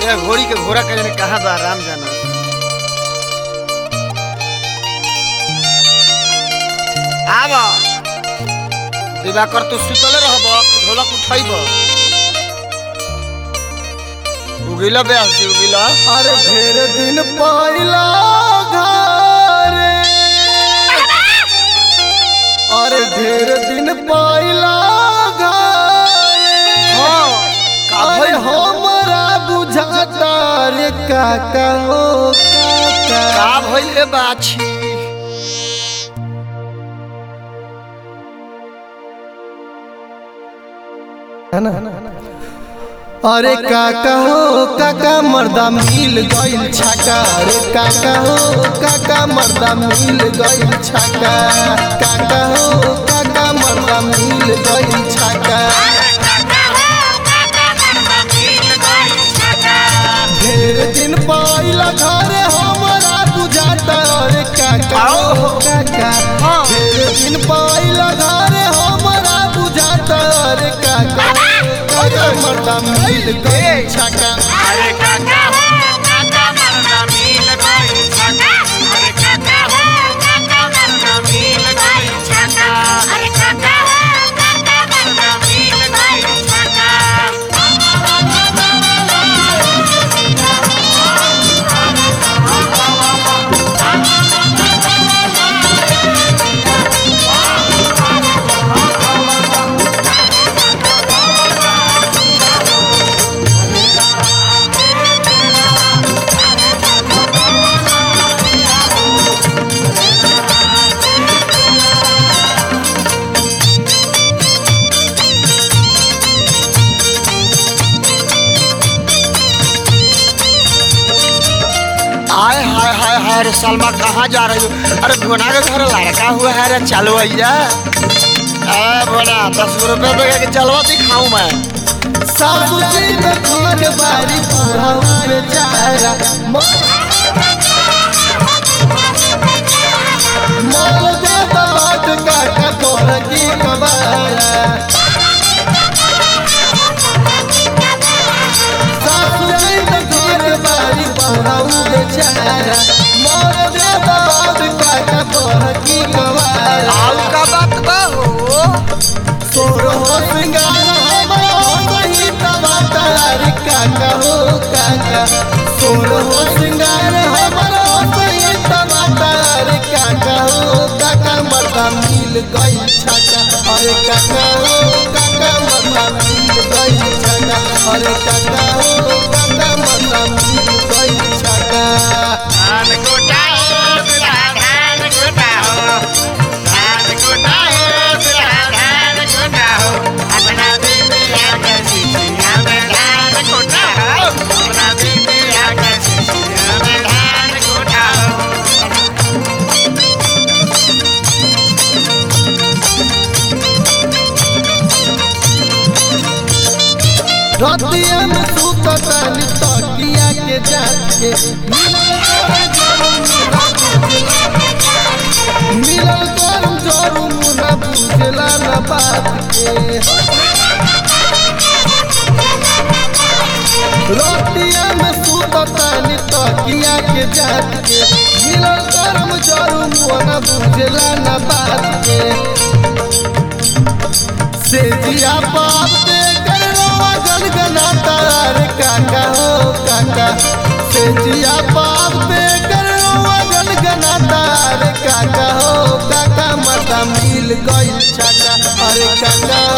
यह घोड़ी के घोड़ा के जाने कहाँ बा राम जाना आब दिवाकर तू सुतले रहब कि ढोलक उठैब उगिला ब्यास जी उगिला अरे ढेर दिन पहिला घरे अरे ढेर दिन पहिला घरे हाँ का अरे भइल हो हमरा बुझाता रे काका हो काका का भइल रे बाछी है ना अरे काका हो काका मर्दा मिल गइल छाका अरे काका हो काका मर्दा मिल गइल छाका काका हो काका मर्दा मिल गइल छाका ढेर दिन पहिला घरे हमरा बुझाता अरे काका हो काका हाँ। ढेर दिन पहिला घरे हमरा बुझाता अरे काका काका मर्दा मिल गइल छाका अरे काका हो काका मरना मिल गई छका अरे काका हो काका मरना मिल गई छका अरे काका हो काका मरना मिल गई छका आय हाय हाय हाय रे सलमा कहाँ जा रही हो अरे भुवना के घर लड़का हुआ है रे चलो भैया अरे भुवना दस रुपये दे के चलवा दिखाऊं मैं सासू जी में घर बारी पूरा बेचारा मोल दे बात काका तोर की कबारा सासू जी में घर बारी पूरा बेचारा मोल दे बात काका तोर की कबारा आउ का बात बा हो तोरो सिंगार हमरो सही तबातार काका हो काका तोरो सिंगार हमरो सही तबातार काका हो काका मर्दा मिल गई छाका अरे काका हो काका मर्दा मिल गई छाका अरे काका हो काका मर्दा मिल गई छाका धान कुटा हो बिरा धान कुटा हो धान कुटा हो बिरा धान कुटा हो अपना बीबी आकर सीसिया में धान कुटा हो अपना बीबी आकर सीसिया में धान कुटा हो रतिया में सुततानी तकिया के जाके मिलल करम जरू मुना बुझला न बात के रतिया में सुततानी तकिया के जाके मिलल करम जरू मुना बुझला न बात के से जिया बाप दे कर रोवा गनगनाता रे काका हो काका से जिया बाप दे कर रोवा गनगनाता रे काका हो काका मता मिल गई छाका अरे काका